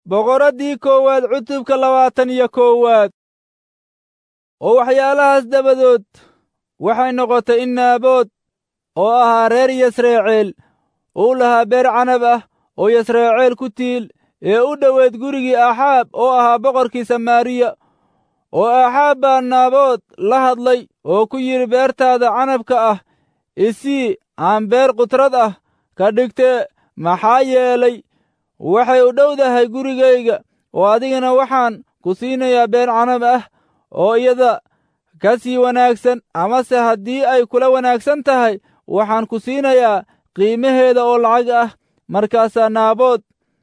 boqoraddii koowaad cutubka labaatan iyo koowaad oo waxyaalahaas dabadood waxay noqotay in naabood oo ahaa reer yasreeceel uu lahaa beer canab ah oo yasreeceel ku tiil ee u dhoweed gurigii aaxaab oo ahaa boqorkii samaariya oo aaxaab baa naabood la hadlay oo ku yidhi beertaada canabka ah isii aan beer qudrad ah ka dhigtee maxaa yeelay waxay u dhowdahay gurigayga oo adigana waxaan ku siinayaa beer canab ah oo iyada ka sii wanaagsan amase haddii ay kula wanaagsan tahay waxaan ku siinayaa qiimaheeda oo lacag ah markaasaa naabood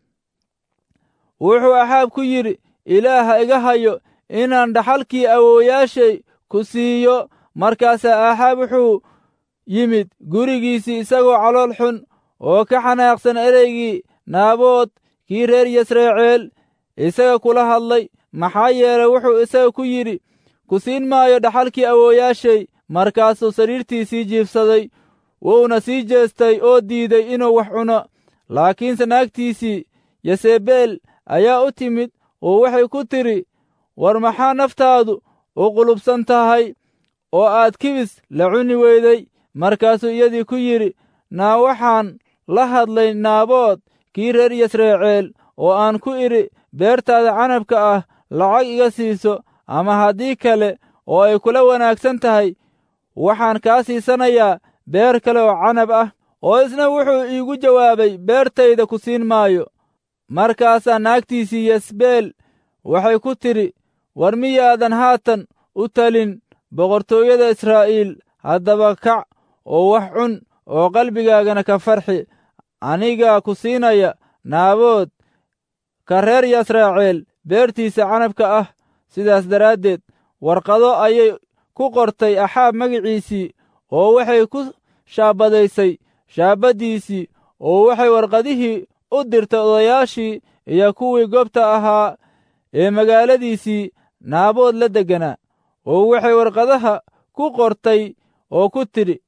wuxuu axaab ku yidhi ilaaha iga hayo inaan dhaxalkii awoowayaashay ku siiyo markaasaa aaxaab wuxuu yimid gurigiisii isagoo calool xun oo ka xanaaqsan ereygii naabood kii reer yasreeceel isaga kula hadlay maxaa yeelay wuxuu isaga ku yidhi ku siin maayo dhaxalkii awoowayaashay markaasuu sariirtiisii jiibsaday wuuna sii jeestay oo diiday inuu wax cuno laakiinse naagtiisii yasebeel ayaa u timid oo waxay ku tidhi war maxaa naftaadu u qulubsan tahay oo aad kibis la cuni weyday markaasuu iyadii ku yidhi naa waxaan la hadlay naabood kii reer yasreeceel oo aan ku idhi beertaada canabka ah lacag iga siiso ama haddii kale oo ay kula wanaagsan tahay waxaan kaa siisanayaa beer kale oo canab ah oo isna wuxuu iigu jawaabay beertayda ku siin maayo markaasaa naagtiisii yasbeel waxay ku tidhi war miyaadan haatan u talin boqortooyada israa'iil haddaba kac oo wax cun oo qalbigaagana ka farxi anigaa ku siinaya naabood ka reer yasraaceel beertiisa canabka ah sidaas daraaddeed warqado ayay ku qortay axaab magiciisii oo waxay ku shaabadaysay shaabaddiisii oo waxay warqadihii u dirtay odayaashii iyo kuwii goobta ahaa ee magaaladiisii naabood la degganaa oo waxay warqadaha ku qortay oo ku tidhi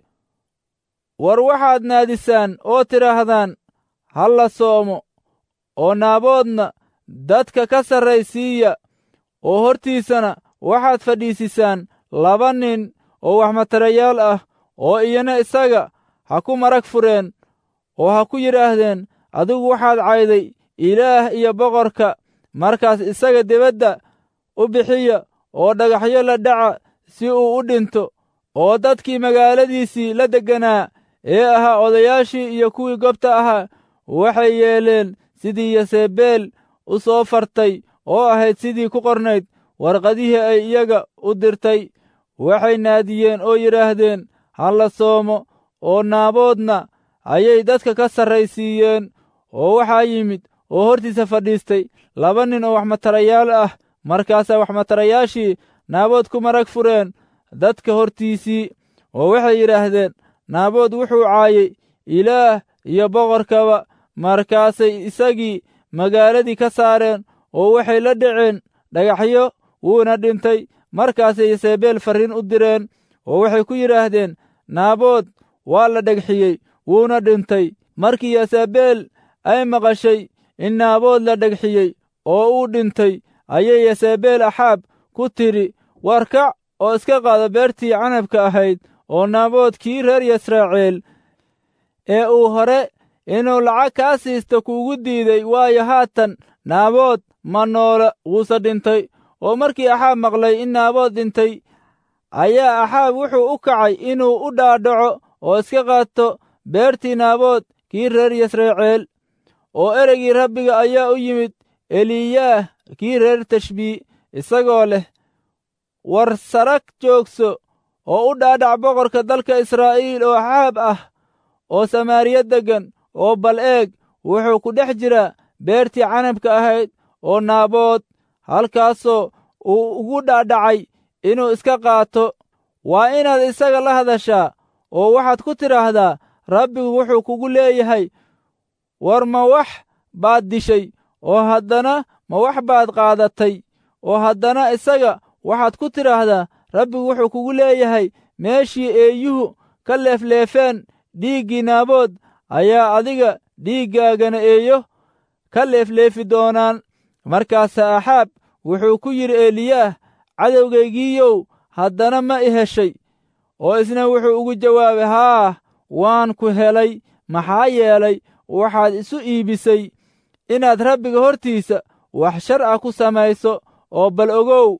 war waxaad naadisaan oo tidhaahdaan ha la soomo oo naaboodna dadka ka sarraysiiya oo hortiisana waxaad fadhiisisaan laba nin oo waxmatarayaal ah oo iyana isaga ha ku marag fureen oo ha ku yidhaahdeen adigu waxaad cayday ilaah iyo boqorka markaas isaga dibadda u bixiya oo dhagaxyo la dhaca si uu u dhinto oo dadkii magaaladiisii la degganaa ee ahaa odayaashii iyo kuwii gobta ahaa waxay yeeleen sidii yasebeel u soo fartay oo ahayd sidii ku qornayd warqadihii ay iyaga u dirtay waxay naadiyeen oo yidhaahdeen ha la soomo oo naaboodna ayay dadka ka sarraysiiyeen oo waxaa yimid oo hortiisa fadhiistay laba nin oo waxmatarayaal ah markaasaa waxmatarayaashii naabood ku marag fureen dadka hortiisii oo waxay yidhaahdeen naabood wuxuu caayey ilaah iyo boqorkaba markaasay isagii magaaladii ka saareen oo waxay la dhaceen dhagaxyo wuuna dhintay markaasay yasebeel farriin u direen oo waxay ku yidhaahdeen naabood waa la dhegxiyey wuuna dhintay markii yasebeel ay maqashay in naabood la dhegxiyey oo uu dhintay ayay yasebeel axaab ku tidhi war kac oo iska qaado beertii canabka ahayd oo naabood kii reer yasraaceel ee uu hore inuu lacag kaa siisto kuugu diiday waayo haatan naabood ma noola wuuse dhintay oo markii axaab maqlay in naabood dhintay ayaa axaab wuxuu u kacay inuu u dhaadhaco oo iska qaato beertii naabood kii reer yasreeceel oo ereygii rabbiga ayaa u yimid eliyaah kii reer tashbii isagoo leh war sarag joogso oo u dhaadhac boqorka dalka israa'iil oo axaab ah oo samaariya deggan oo bal eeg wuxuu ku dhex jiraa beertii canabka ahayd oo naabood halkaasoo uu ugu dhaadhacay inuu iska qaato waa inaad isaga la hadashaa oo waxaad ku tidhaahdaa rabbigu wuxuu kugu leeyahay war ma wax baad dishay oo haddana ma wax baad qaadatay oo haddana isaga waxaad ku tidhaahdaa rabbigu wuxuu kugu leeyahay meeshii eeyuhu ka leefleefeen dhiiggii naabood ayaa adiga dhiiggaagana eeyo ka leefleefi doonaan markaasaa axaab wuxuu ku yidhi eliyaah cadowgaygiiyow haddana ma i heshay oo isna wuxuu ugu jawaabay haa waan ku helay maxaa yeelay waxaad isu iibisay inaad rabbiga hortiisa wax shar ah ku samayso oo bal ogow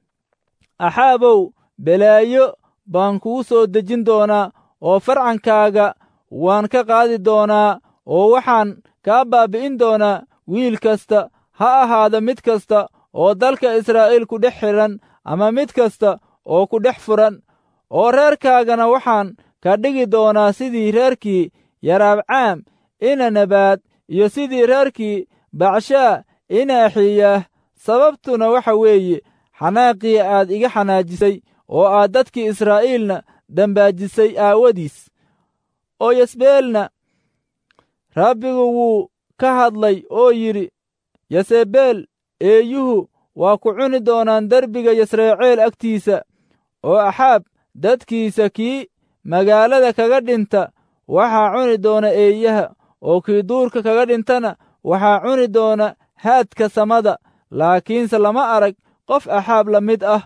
axaabow belaayo baan kugu soo dejin doonaa oo farcankaaga waan ka qaadi doonaa oo waxaan kaa baabi'in doonaa wiil kasta ha ahaada mid kasta oo dalka israa'iil ku dhex xidhan ama mid kasta oo ku dhex furan oo reerkaagana waxaan ka dhigi doonaa sidii reerkii yaraabcaam ina nabaad iyo sidii reerkii bacshaa ina axiyaah sababtuna waxa weeye xanaaqii aad iga xanaajisay oo aad dadkii israa'iilna dambaajisay aawadiis oo yasbeelna rabbigu wuu ka hadlay oo yidhi yasebeel eeyuhu waa ku cuni doonaan derbiga yasreeceel agtiisa oo axaab dadkiisa kii magaalada kaga dhinta waxaa cuni doona eeyaha oo kii duurka kaga dhintana waxaa cuni doona haadka samada laakiinse lama arag qof axaab la mid ah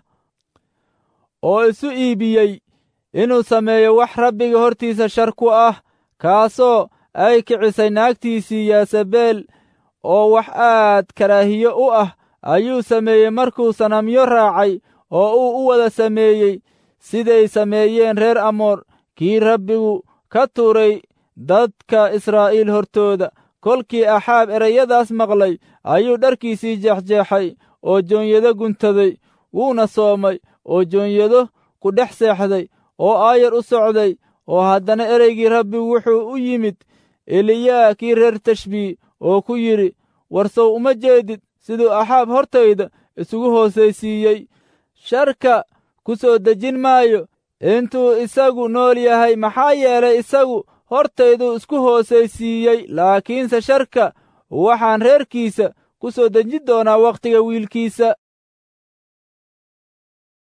oo isu iibiyey inuu sameeyo wax rabbiga hortiisa shar ku ah kaasoo ay kicisay naagtiisii yaasabeel oo wax aad karaahiyo u ah ayuu sameeyey markuu sanamyo raacay oo uu u wada sameeyey siday sameeyeen reer amoor kii rabbigu ka tuuray dadka israa'iil hortooda kolkii axaab ereyadaas maqlay ayuu dharkiisii jeexjeexay oo joonyado guntaday wuuna soomay oo joonyado ku dhex seexday oo aayar u socday oo haddana ereygii rabbigu wuxuu u yimid eliyaa kii reer tashbii oo ku yidhi warsow uma jeedid siduu axaab hortayda isugu hoosaysiiyey sharka ku soo dejin maayo intuu isagu nool yahay maxaa yeelay isagu hortayduu isku hoosaysiiyey laakiinse sharka waxaan reerkiisa ku soo dejin doonaa wakhtiga wiilkiisa